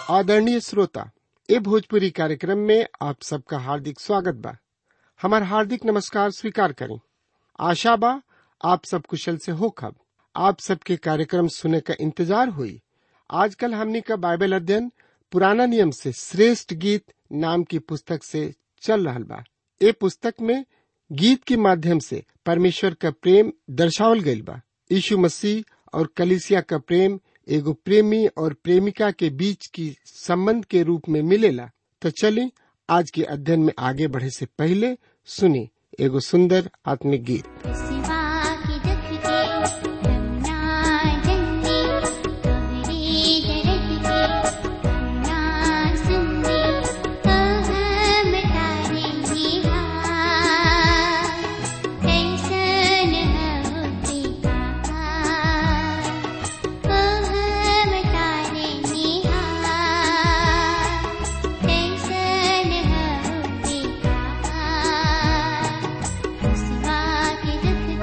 आदरणीय श्रोता ए भोजपुरी कार्यक्रम में आप सबका हार्दिक स्वागत बा हमार हार्दिक नमस्कार स्वीकार करें आशा बा आप सब कुशल से हो खब आप सबके कार्यक्रम सुने का इंतजार हुई आजकल हमनी का बाइबल अध्ययन पुराना नियम से श्रेष्ठ गीत नाम की पुस्तक से चल रहा बा ए पुस्तक में गीत के माध्यम से परमेश्वर का प्रेम दर्शावल गईल बा यीशु मसीह और कलिसिया का प्रेम एगो प्रेमी और प्रेमिका के बीच की संबंध के रूप में मिलेला तो चलिए आज के अध्ययन में आगे बढ़े से पहले सुनी एगो सुंदर आत्मिक गीत सिवा के दुख के रंगना जंगी तोहरे दर्द के रंगना सुनगी हम तारे ही हार कैसन होते कहाँ हम तारे ही हार कैसन होते कहाँ सिवा के दुख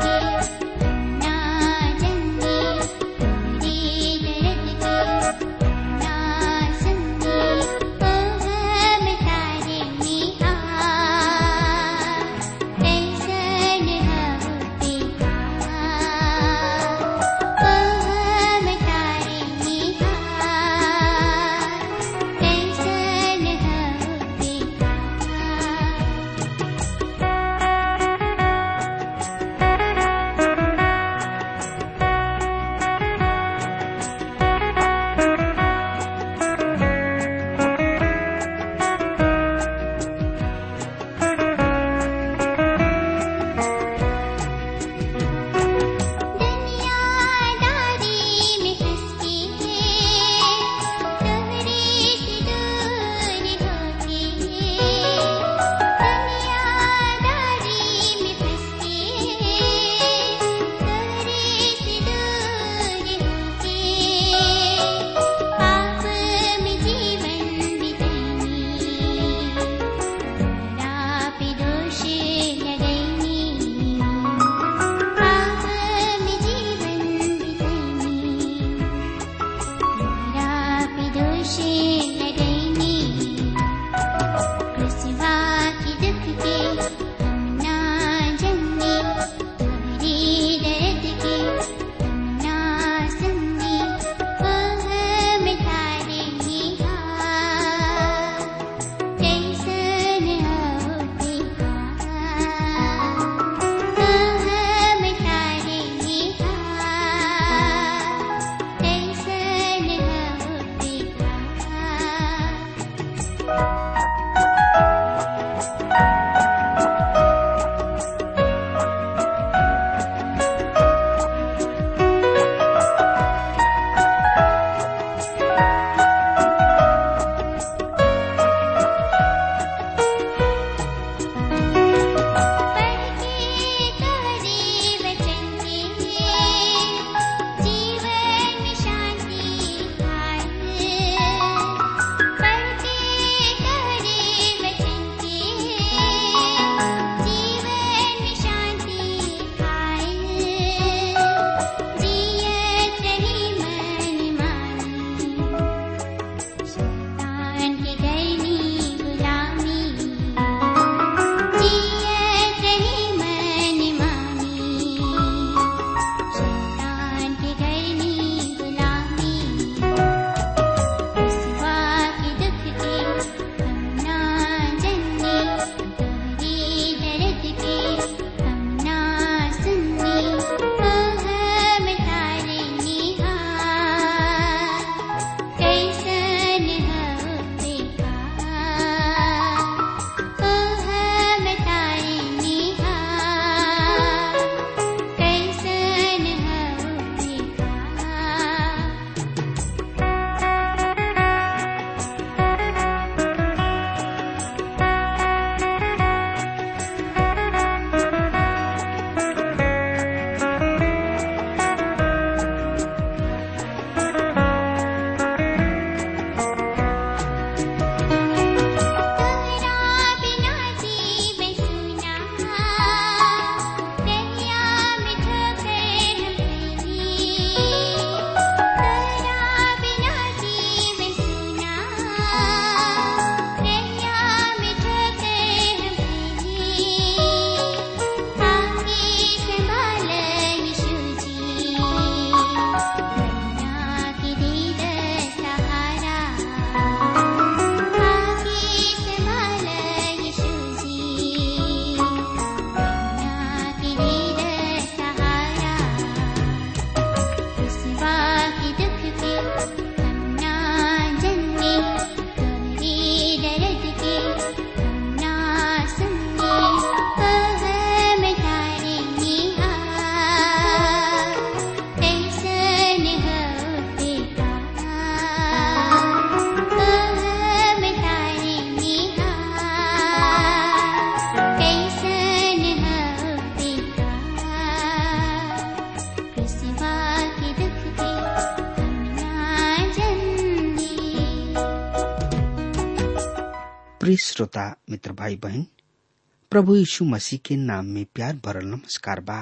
प्रिय श्रोता मित्र भाई बहन प्रभु यीशु मसीह के नाम में प्यार भरल नमस्कार बा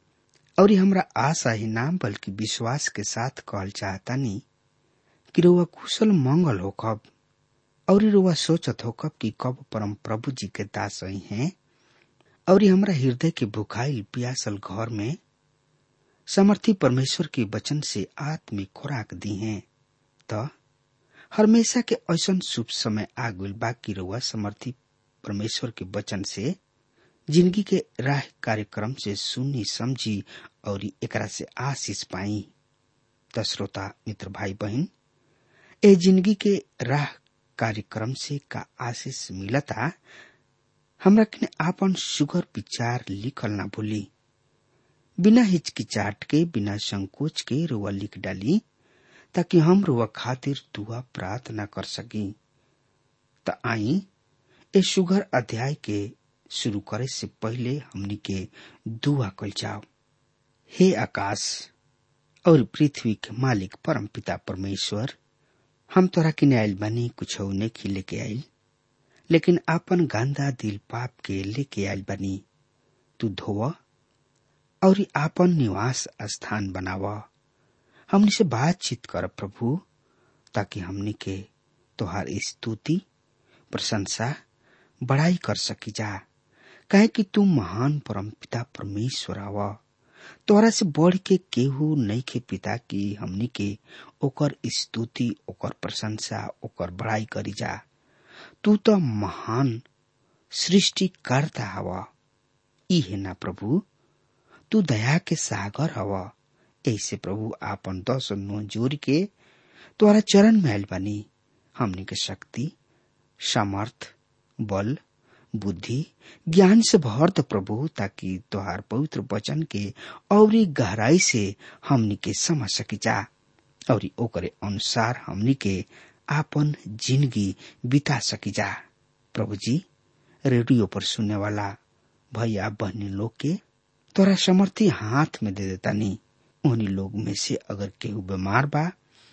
और हमरा आशा ही नाम बल्कि विश्वास के साथ कहल चाहतानी कि रुआ कुशल मंगल हो कब और रुआ सोचत हो कब कि कब परम प्रभु जी के दास ही हैं और हमरा हृदय के भुखाइल पियासल घर में समर्थी परमेश्वर के वचन से आत्मिक खुराक दी हैं त हमेशा के ऐसन शुभ समय आ गइल बा कि रुआ समर्थी परमेश्वर के वचन से जिंदगी के राह कार्यक्रम से सुनी समझी और एकरा से आशीष पाई त श्रोता मित्र भाई बहन ए जिंदगी के राह कार्यक्रम से का आशीष मिलता हमरा किने आपन सुगर विचार लिखल ना भूली बिना हिचकिचाट के बिना संकोच के रुआ लिख डाली ताकि हम रुआ खातिर दुआ प्रार्थना कर सकी त आई ए सुगर अध्याय के शुरू करे से पहले हमनी के दुआ कल जाओ हे आकाश और पृथ्वी के मालिक परम पिता परमेश्वर हम तोरा किने आयल बानी कुछ नहीं लेके आयल लेकिन आपन गांधा दिल पाप के लेके आयल बानी तू धोव और आपन निवास स्थान बनाव हमनी से बातचीत कर प्रभु ताकि हमनी के तोहार स्तुति प्रशंसा बड़ाई कर सकी जा कहे कि तू महान परम पिता परमेश्वर आव तोरा से बढ़ के केहू नहीं के पिता की हमनी के ओकर स्तुति ओकर प्रशंसा ओकर बड़ाई करी जा तू तो महान सृष्टिकर्ता हव ई है ना प्रभु तू दया के सागर हव ऐसे प्रभु आपन दस नो जोर के तोरा चरण में आयल बानी हमनी के शक्ति सामर्थ बल बुद्धि ज्ञान से भर द प्रभु ताकि तोहार पवित्र वचन के और गहराई से हमनी के समझ सकी जा और ओकरे अनुसार हमनी के आपन जिंदगी बिता सकी जा प्रभु जी रेडियो पर सुनने वाला भैया बहनी लोग के तोरा समर्थी हाथ में दे देता नी उन्हीं लोग में से अगर केहू बीमार बा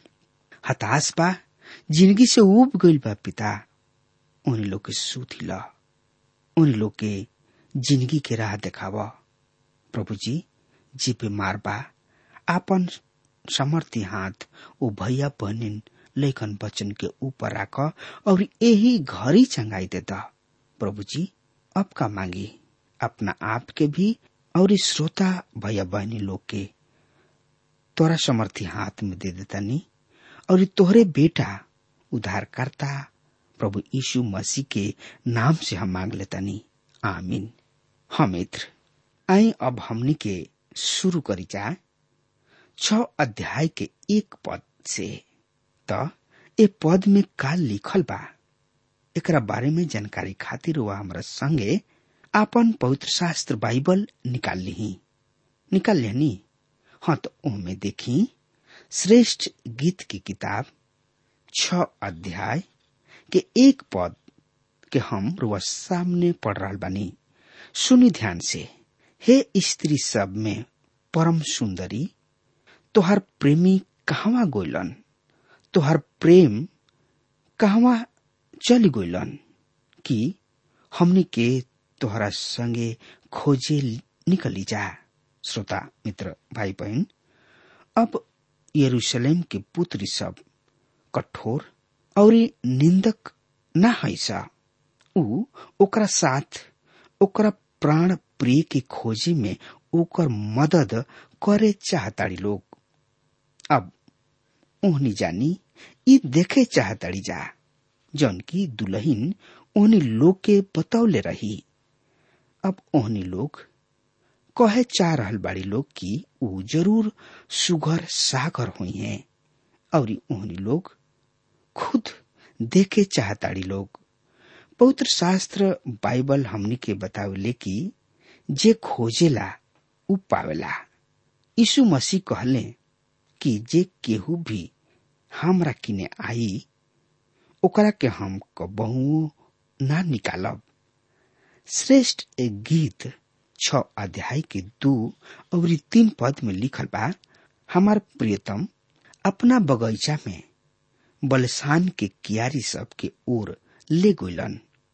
हताश बा जिंदगी से उब गईल बा पिता उन्हीं लोग के सुधी ला उन लोग के जिंदगी के राह देखाव प्रभु जी जी बीमार बा आपन समर्थी हाथ ओ भैया बहनिन लेखन वचन के ऊपर राख और यही घरी चंगाई देता प्रभु जी अब का मांगी अपना आप के भी और श्रोता भैया बहनी लोग के तोरा समर्थी हाथ में दे देता नी और तोहरे बेटा उद्धारकर्ता प्रभु यीशु मसीह के नाम से हम मांग लेता नी आमीन हाँ मित्र आई अब हमनी के शुरू करी जाए छ अध्याय के एक पद से त ए पद में का लिखल बा एकरा बारे में जानकारी खातिर वह हमरा संगे आपन पवित्र शास्त्र बाइबल निकाल ली निकाल लेनी हाँ तो ओमे देखी श्रेष्ठ गीत की किताब छ अध्याय के एक पद के हम रुआ सामने पढ़ रहा बानी सुनी ध्यान से हे स्त्री सब में परम सुंदरी तोहर प्रेमी कहवा गोइलन तोहर प्रेम कहवा चली गोइलन कि हमनी के तोहरा संगे खोजे निकली जा श्रोता मित्र भाई बहन अब यरूशलेम के पुत्री सब कठोर और निंदक ना हैसा ऊ ओकरा साथ ओकरा प्राण प्रिय के खोजी में ओकर मदद करे चाहताड़ी लोग अब ओहनी जानी ई देखे चाहताड़ी जा जौन की दुल्हन ओहनी लोग के बतौले रही अब ओहनी लोग कहे चाह रहल बाड़ी लोग कि ऊ जरूर सुगर सागर हुई हैं और ओहनी लोग खुद देखे चाहताड़ी लोग पवित्र शास्त्र बाइबल हमनी के बतावले कि जे खोजेला उ पावेला यीशु मसीह कहले कि जे केहू भी हमरा किने आई ओकरा के हम कबहू ना निकालब श्रेष्ठ एक गीत छ अध्याय के दू और तीन पद में लिखल बा हमार प्रियतम अपना बगीचा में बलसान के कियारी सब के ओर ले गोलन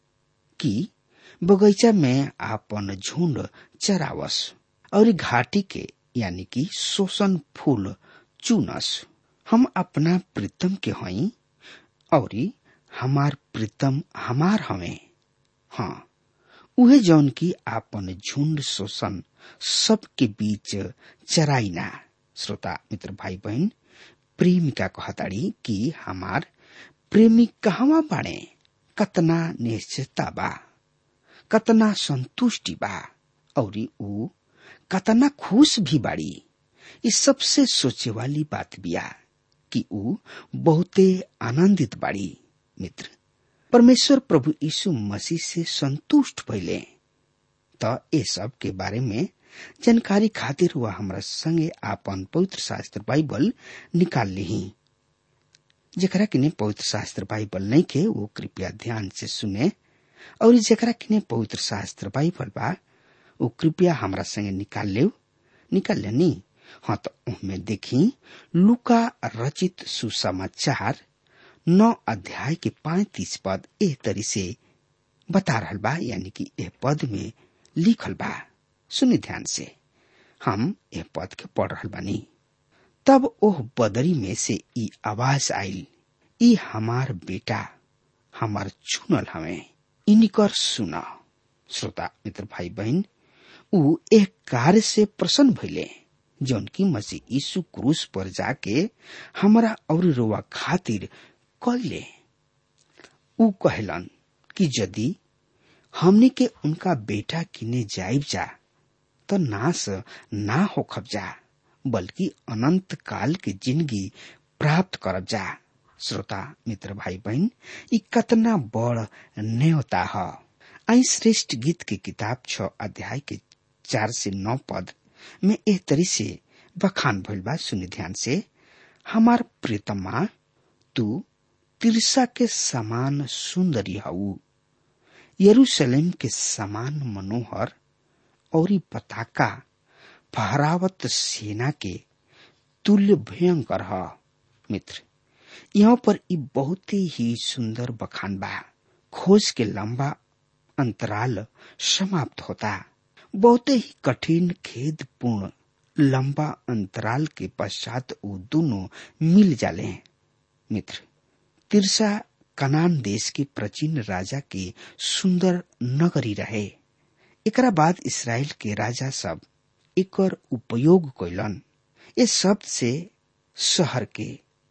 कि बगीचा में आपन झुंड चरावस और घाटी के यानी कि शोषण फूल चुनस हम अपना प्रीतम के हई और हमार प्रीतम हमार हवे हाँ उहे जौन की आपन झुंड शोषण सबके बीच चराइना श्रोता मित्र भाई बहन प्रेमिका कहताड़ी कि हमार प्रेमी कहवा बाड़े कतना निश्चितता बा कतना संतुष्टि बा और ऊ कतना खुश भी बाड़ी ये सबसे सोचे वाली बात बिया कि ऊ बहुते आनंदित बाड़ी मित्र परमेश्वर प्रभु यीशु मसीह से संतुष्ट भइले त ये सब के बारे में जानकारी खातिर हुआ हमरा संगे आपन पवित्र शास्त्र बाइबल निकाल ली जेकरा किने पवित्र शास्त्र बाइबल नहीं के वो कृपया ध्यान से सुने और जेकरा किने पवित्र शास्त्र बाइबल बा वो कृपया हमरा संगे निकाल ले निकाल लेनी हाँ तो उनमें देखी लुका रचित सुसमाचार नौ अध्याय के पैतीस पद एह तरी से बता रहल बा यानी कि एह पद में लिखल बा सुनी ध्यान से हम एह पद के पढ़ रहल बानी तब ओह बदरी में से ई आवाज आइल ई हमार बेटा हमार चुनल हमें इनकर सुना श्रोता मित्र भाई बहन ऊ एक कार्य से प्रसन्न भइले जौन की मसीह यीशु क्रूस पर जाके हमारा और रोवा खातिर कैले ऊ कहलन कि यदि हमने के उनका बेटा किने जाइब जा तो नाश ना होखब जा बल्कि अनंत काल की जिंदगी प्राप्त करब जा श्रोता मित्र भाई बहन ई कतना बड़ न्योता ह आई श्रेष्ठ गीत के किताब छ अध्याय के चार से नौ पद में एह तरी से बखान भइल बा सुनि ध्यान से हमार प्रीतमा तू तिरसा के समान सुंदरी हऊ यरूशलेम के समान मनोहर और पताका फहरावत सेना के तुल्य भयंकर ह मित्र यहाँ पर ई बहुत ही सुंदर बखान बा खोज के लंबा अंतराल समाप्त होता बहुत ही कठिन खेद पूर्ण लंबा अंतराल के पश्चात वो दोनों मिल जाले मित्र तिरसा कनान देश के प्राचीन राजा के सुंदर नगरी रहे एकरा बाद इसराइल के राजा सब एकर उपयोग कैलन ये शब्द से शहर के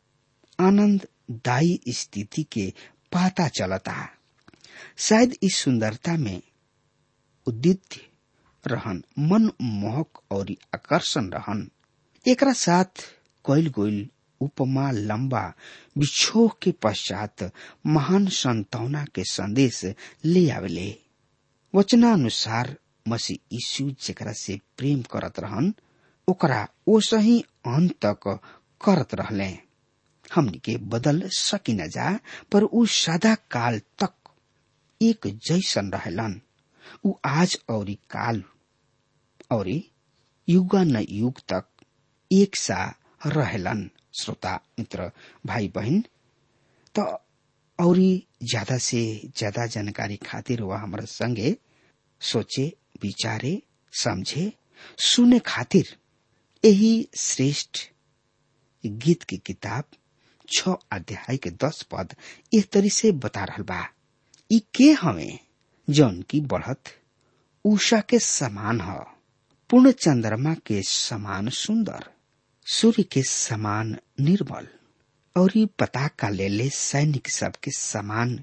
आनंददायी स्थिति के पता चलता शायद इस सुंदरता में उदित रहन मन मोहक और आकर्षण रहन एकरा साथ कैल गोल उपमा लंबा बिछोह के पश्चात महान संतावना के संदेश ले आवेले वचनानुसार मसीह यीशु जेकरा से प्रेम करत रहन ओकरा ओसही अंत तक करत रहले हमनी के बदल सकी न जा पर ऊ सदा काल तक एक जैसन रहलन ऊ आज और काल और युगा न युग तक एक सा रहलन श्रोता मित्र भाई बहन तो और ज्यादा से ज्यादा जानकारी खातिर वह हमारे संगे सोचे विचारे समझे सुने खातिर यही श्रेष्ठ गीत की किताब छ अध्याय के दस पद इस तरी से बता रहा बा ई के हमें जौन की बढ़त उषा के समान ह पूर्ण चंद्रमा के समान सुंदर सूर्य के समान निर्मल और ये पताका ले ले सैनिक सब के समान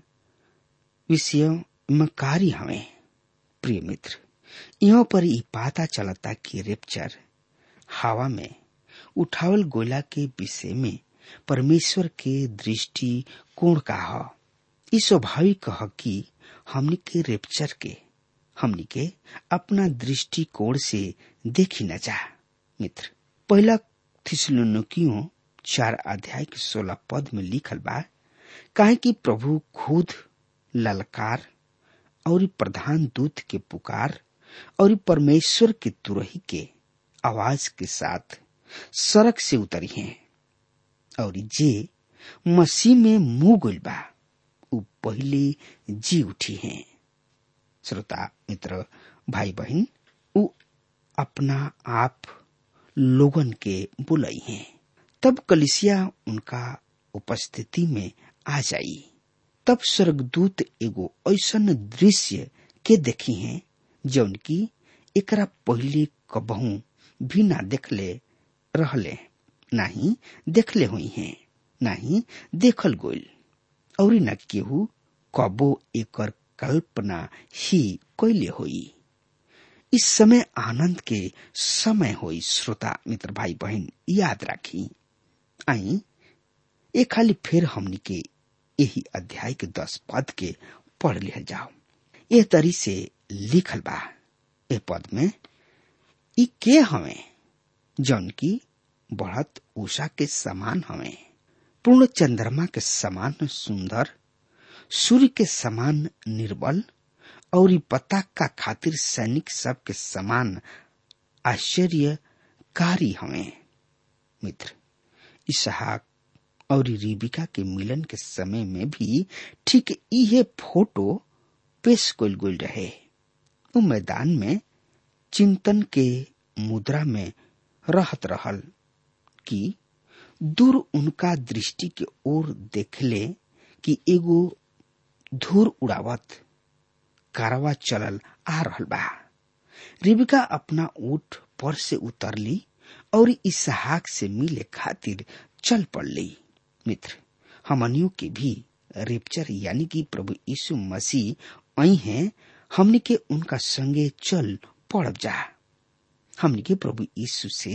विषयकारी हमें प्रिय मित्र यहाँ पर ही पता चलता कि रेप्चर हवा में उठावल गोला के विषय में परमेश्वर के दृष्टि कोण का ह ई स्वाभाविक ह कि हमनी के रेप्चर के हमनी के अपना दृष्टिकोण से देखी न जा मित्र पहला थिसलुकियों चार अध्याय के सोलह पद में लिखल बा काहे कि प्रभु खुद ललकार और प्रधान दूत के पुकार और परमेश्वर के तुरही के आवाज के साथ सड़क से उतरी हैं और जे मसीह में मुंह गुल बा उ पहले जी उठी हैं श्रोता मित्र भाई बहन उ अपना आप लोगन के बुलाई हैं तब कलिसिया उनका उपस्थिति में आ जाई तब स्वर्गदूत एगो ऐसन दृश्य के देखी हैं जौन की एकरा पहले कबहू भी ना देखले रहले नाही देखले हुई हैं नाही देखल गोल और न केहू कबो एकर कल्पना ही कैले होई इस समय आनंद के समय होई श्रोता मित्र भाई बहन याद राखी आई ए खाली फिर हमनी के यही अध्याय के दस पद के पढ़ लिया जाओ ए तरी से लिखल बा ए पद में ई के हमें जौन की बढ़त उषा के समान हमें पूर्ण चंद्रमा के समान सुंदर सूर्य के समान निर्बल और पताका खातिर सैनिक सब के समान आश्चर्यकारी हमें मित्र इसहाक और रिबिका के मिलन के समय में भी ठीक इहे फोटो पेश कल गल रहे वो मैदान में चिंतन के मुद्रा में रहत रहल कि दूर उनका दृष्टि के ओर देखले कि एगो धूर उड़ावत कारवा चलल आ रहल बा रिबिका अपना ऊट पर से उतरली और इसहाक से मिले खातिर चल पड़ली मित्र हमनियों के भी रेपचर यानी कि प्रभु यीशु मसीह आई हैं हमने के उनका संगे चल पड़ब जा हमने के प्रभु यीशु से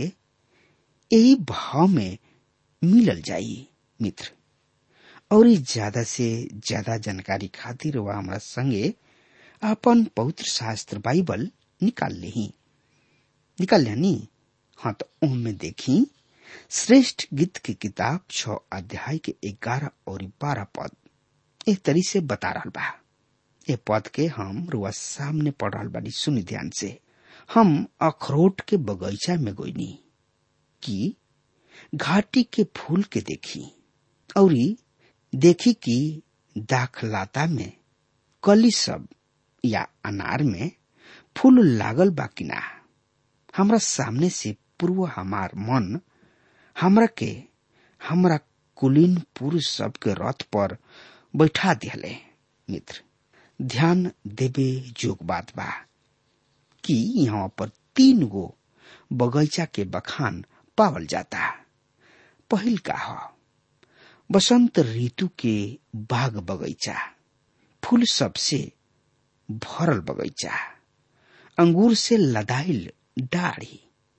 यही भाव में मिलल जाई मित्र और ज्यादा से ज्यादा जानकारी खातिर वह हमारा संगे अपन पवित्र शास्त्र बाइबल निकाल ली निकाल लेनी हाँ तो उनमें देखी श्रेष्ठ गीत की किताब छ अध्याय के ग्यारह और बारह पद एक तरी से बता रहा बा ये पद के हम रुआ सामने पढ़ रहा बानी सुनी ध्यान से हम अखरोट के बगीचा में गोइनी कि घाटी के फूल के देखी और देखी कि दाखलाता में कली सब या अनार में फूल लागल बा कि ना हमरा सामने से पूर्व हमार मन हमरा के हमरा कुलीन पुरुष सब के रथ पर बैठा दिहले मित्र ध्यान देवे जोग बात बा कि यहाँ पर तीन गो बगीचा के बखान पावल जाता पहिल का ह बसंत ऋतु के बाग बगीचा फूल सबसे भरल बगीचा अंगूर से लदाइल डाढ़ी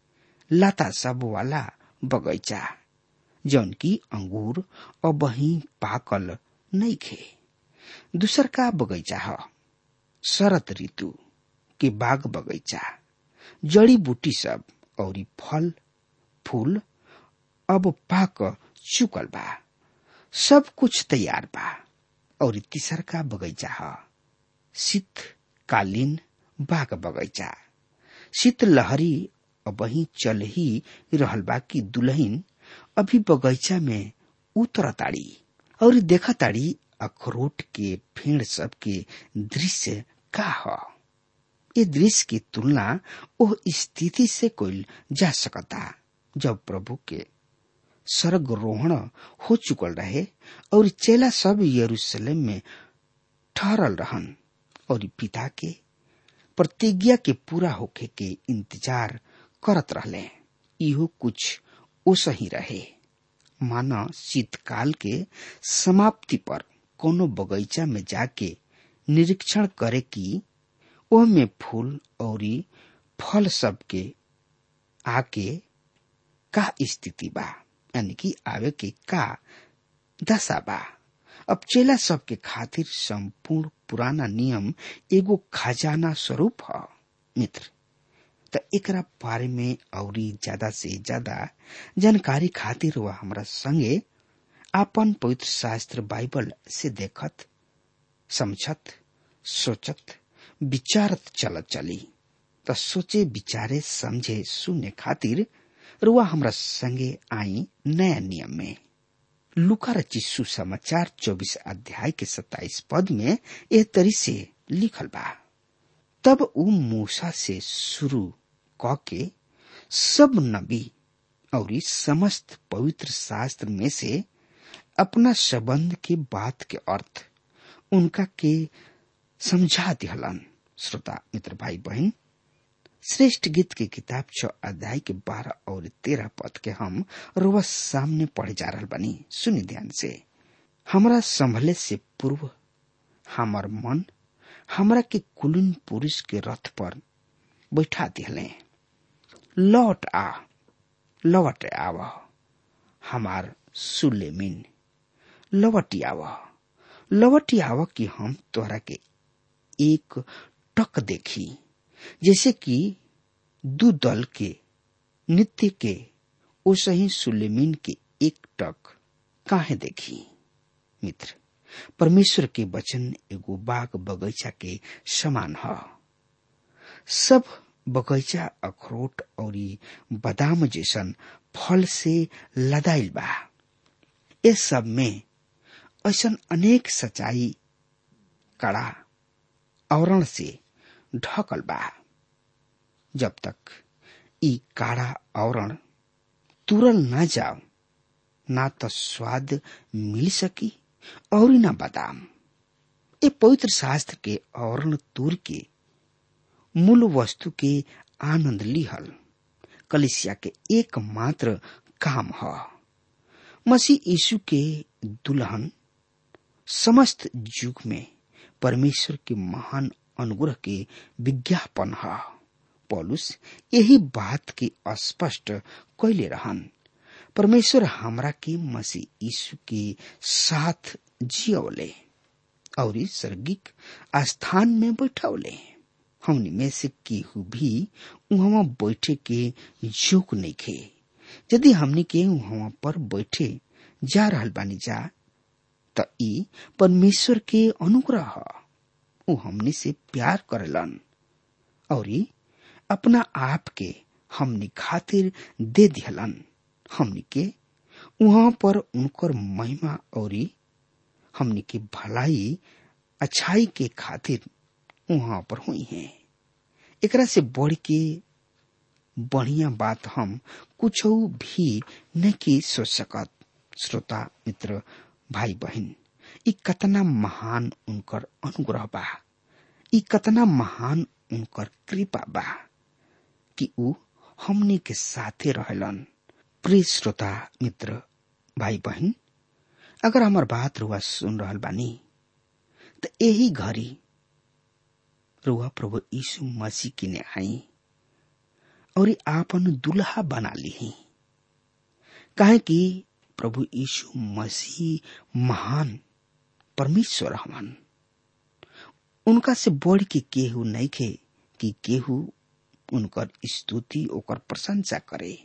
लता सब वाला बगीचा जौन की अंगूर और बही पाकल नहीं खे दूसर का बगीचा ह शरत ऋतु के बाग बगीचा जड़ी बूटी सब और फल फूल अब पाक चुकल बा सब कुछ तैयार बा और तीसर का बगीचा ह शीतकालीन बाग बगीचा शीत लहरी वही चल ही रहल बा कि दुल्हन अभी बगीचा में उतरताड़ी और देखताड़ी अखरोट के फेड़ सब के दृश्य का ह ये दृश्य की तुलना ओह स्थिति से कोई जा सकता जब प्रभु के स्वर्ग रोहण हो चुकल रहे और चेला सब यरूशलेम में ठहरल रहन और पिता के प्रतिज्ञा के पूरा होखे के इंतजार करत रहले इहो कुछ ओसही रहे माना शीतकाल के समाप्ति पर कोनो बगीचा में जाके निरीक्षण करे कि ओह में फूल और फल सब के आके का स्थिति बा यानी कि आवे के का दशा बा अब चेला सब के खातिर संपूर्ण पुराना नियम एगो खजाना स्वरूप ह मित्र त एकरा बारे में औरी ज्यादा से ज्यादा जानकारी खातिर वह हमरा संगे आपन पवित्र शास्त्र बाइबल से देखत समझत सोचत विचारत चलत चली त सोचे विचारे समझे सुने खातिर रुआ हमरा संगे आई नया नियम में लुका रची सुसमाचार चौबीस अध्याय के सत्ताईस पद में यह तरी से लिखल बा तब उ मूसा से शुरू क के सब नबी और समस्त पवित्र शास्त्र में से अपना संबंध के बात के अर्थ उनका के समझा दिहलन श्रोता मित्र भाई बहन श्रेष्ठ गीत के किताब छ अध्याय के बारह और तेरह पद के हम रोज सामने पढ़े जा रहा बनी सुनि ध्यान से हमरा संभले से पूर्व हमार मन हमरा के कुलीन पुरुष के रथ पर बैठा दिले लौट आ लौट आव हमार सुलेमिन लवटी आव लवटी आव कि हम तोहरा के एक टक देखी जैसे कि दू दल के नित्य के ओसे ही सुलेमीन के एक टक काहे देखी मित्र परमेश्वर के वचन एगो बाग बगीचा के समान ह सब बगीचा अखरोट और बादाम जैसन फल से लदाइल बा ये सब में ऐसन अनेक सच्चाई कड़ा आवरण से ढकल बा जब तक ई काड़ा आवरण तुरल ना जाओ ना तो स्वाद मिल सकी और ना बादाम ये पवित्र शास्त्र के आवरण तूर के मूल वस्तु के आनंद लिहल कलिसिया के एकमात्र काम ह मसीह यीशु के दुल्हन समस्त युग में परमेश्वर के महान अनुग्रह के विज्ञापन है पौलुस यही बात के स्पष्ट कैले रहन परमेश्वर हमरा के मसीह यीशु के साथ जियवले और स्वर्गिक स्थान में बैठौले हमनी में से केहू भी वहां बैठे के योग नहीं खे यदि हमनी के वहां पर बैठे जा रहल बानी जा त ई परमेश्वर के अनुग्रह ह ऊ हमनी से प्यार करेलन और अपना आप के हमनी खातिर दे दिहलन हमनी के वहां पर उनकर महिमा और हमनी के भलाई अच्छाई के खातिर वहां पर हुई है एकरा से बढ़ के बढ़िया बात हम कुछ भी नहीं सोच सकत श्रोता मित्र भाई बहन ई कतना महान उनकर अनुग्रह बा ई कतना महान उनकर कृपा बा कि ऊ हमनी के साथे रहलन प्रिय श्रोता मित्र भाई बहन अगर हमार बात रुआ सुन रहल बानी तो यही घड़ी रुआ प्रभु यीशु मसीह किने आई और आपन दुल्हा बना ली काहे कि प्रभु यीशु मसीह महान परमेश्वर हवन उनका से बढ़ के केहू नहीं खे कि केहू उनकर स्तुति ओकर प्रशंसा करे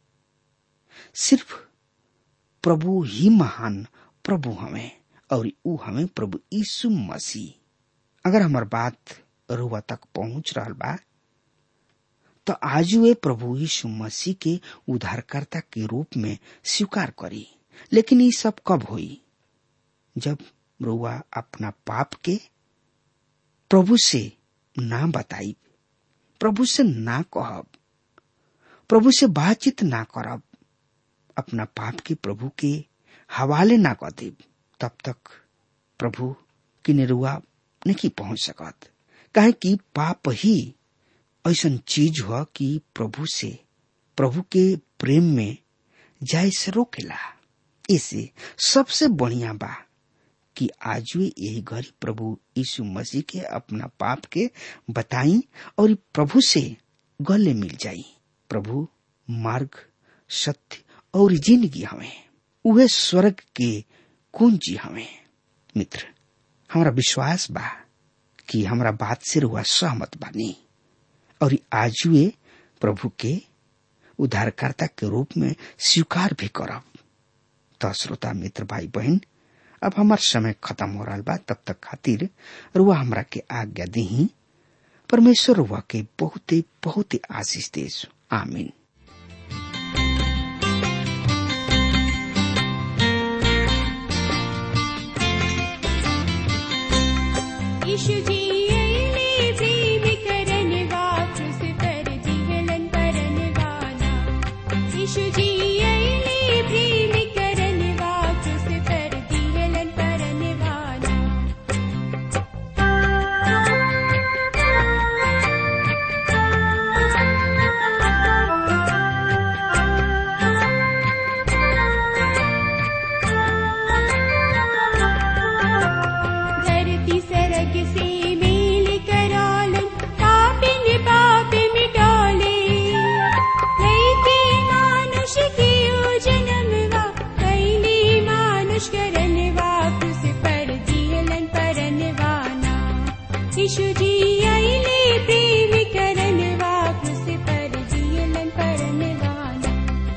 सिर्फ प्रभु ही महान प्रभु हमें और ऊ हमें प्रभु यीशु मसीह अगर हमार बात रुआ तक पहुंच रहा बा तो आज वे प्रभु यीशु मसीह के उद्धारकर्ता के रूप में स्वीकार करी लेकिन ये सब कब हुई जब रुआ अपना पाप के प्रभु से ना बताई प्रभु से ना कहब प्रभु से बातचीत ना करब अपना पाप के प्रभु के हवाले ना कर देब तब तक प्रभु की निरुआ नहीं पहुंच सकत काहे कि पाप ही ऐसा चीज हुआ कि प्रभु से प्रभु के प्रेम में जाय से रोकेला इसे सबसे बढ़िया बा कि आज वे यही घड़ी प्रभु यीशु मसीह के अपना पाप के बताई और प्रभु से गले मिल जाई प्रभु मार्ग सत्य और जिंदगी हमें उहे स्वर्ग के कुंजी हमें मित्र हमारा विश्वास बा कि हमारा बात से रुआ सहमत बानी और आज वे प्रभु के उद्धारकर्ता के रूप में स्वीकार भी करब तो श्रोता मित्र भाई बहन अब हमार समय खत्म हो रहा बा तब तक खातिर रुआ हमरा के आज्ञा दी परमेश्वर रुआ के बहुते बहुते आशीष देश आमीन यीशु जी आईने जीवित यीशु जी आइले प्रेम करनवा क्रूस पर जियलन परनवाना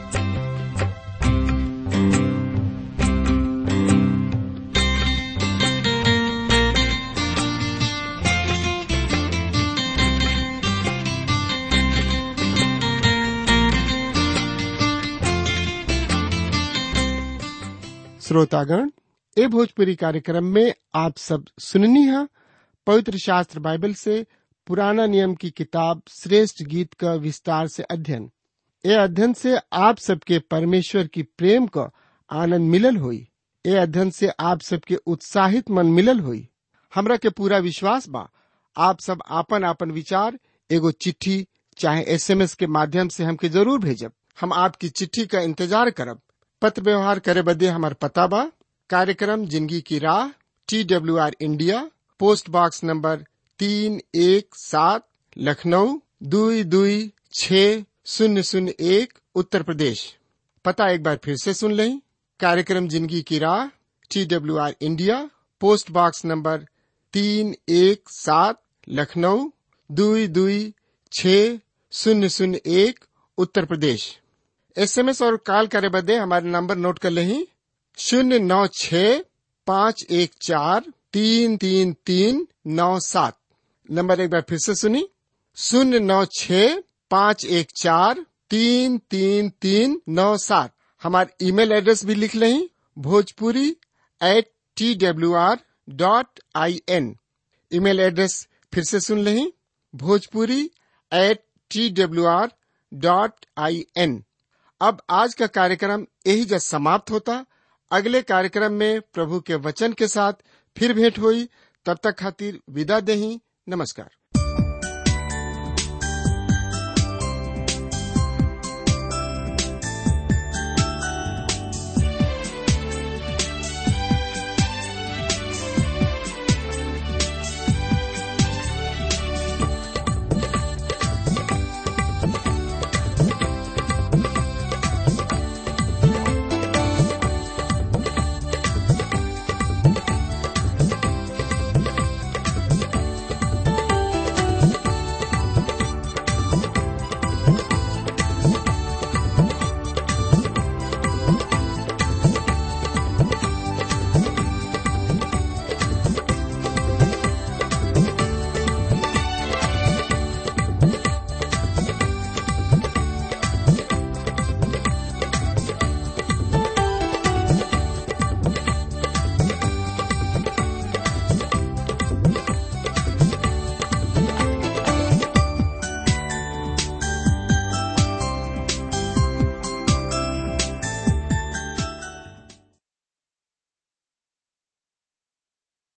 श्रोतागण ए भोजपुरी कार्यक्रम में आप सब सुननी है पवित्र शास्त्र बाइबल से पुराना नियम की किताब श्रेष्ठ गीत का विस्तार से अध्ययन ए अध्ययन से आप सबके परमेश्वर की प्रेम का आनंद मिलल हुई ए अध्ययन से आप सबके उत्साहित मन मिलल हुई हमरा के पूरा विश्वास बा आप सब आपन आपन विचार एगो चिट्ठी चाहे एसएमएस के माध्यम से हमके जरूर भेजब हम आपकी चिट्ठी का इंतजार करब पत्र व्यवहार करे बदे हमार पता बा कार्यक्रम जिंदगी की राह T W R India post box number तीन एक सात लखनऊ दुई दुई छ शून्य शून्य एक उत्तर प्रदेश पता एक बार फिर से सुन लें कार्यक्रम जिंदगी की राह T W R India post box number तीन एक सात लखनऊ दुई दुई छ शून्य शून्य एक उत्तर प्रदेश एसएमएस और कॉल करे बदे हमारे नंबर नोट कर लें शून्य नौ छ पाँच एक चार तीन तीन तीन नौ सात नंबर एक बार फिर से सुनी शून्य नौ छ पाँच एक चार तीन तीन तीन नौ सात हमारे ईमेल एड्रेस भी लिख लें Bhojpuri at T W R dot I N email address फिर से सुन लें Bhojpuri at T W R dot I N अब आज का कार्यक्रम यही जब समाप्त होता अगले कार्यक्रम में प्रभु के वचन के साथ फिर भेंट हुई तब तक खातिर विदा देही नमस्कार